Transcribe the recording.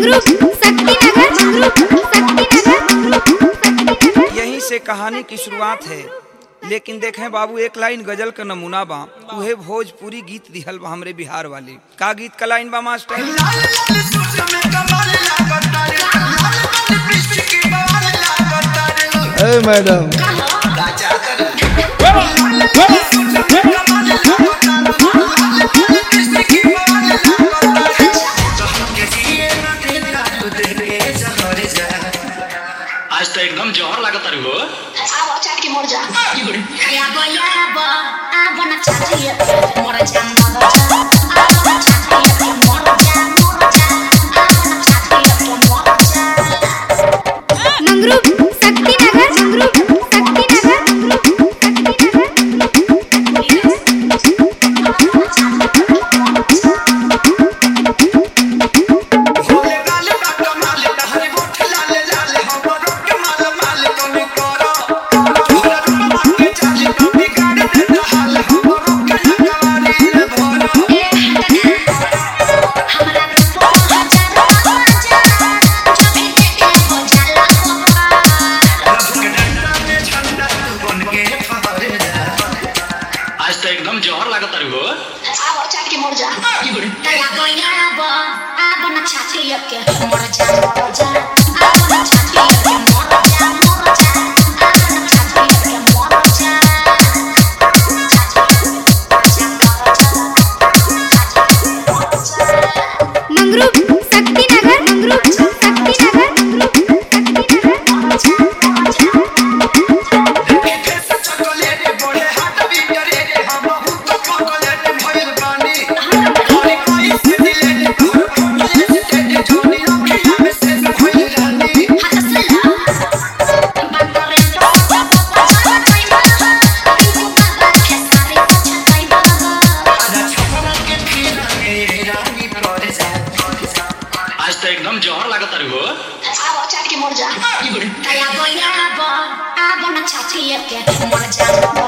मंगरू शक्तिनगर मंगरू शक्तिनगर यहीं से कहानी की शुरुआत है लेकिन देखें बाबू एक लाइन गजल का नमूना बा उहे भोजपुरी गीत दिहल बा हमरे बिहार वाली का गीत का लाइन बा मास्टर ए मैडम आज तो एकदम जहर लागत रे हो आवा चाट के मर जा या बया बा आ बना चाटिए मर जा मर जा आ बना चाटिए मर जा मर जा आ बना चाटिए मर जा मंगरू शक्तिनगर मंगरू शक्तिनगर हमरा को हजार हो जा जब के हो जाला आज तो एकदम जहर लागत रे हो आवा चाट के मर जा या बया बा आ बना चाटिए के मर जा मर जा आ बना चाटिए मर जा मर जा आ बना चाटिए मर जा मंगरू शक्तिनगर मंगरू शक्तिनगर आज तो एकदम जहर लागत रे हो मर जा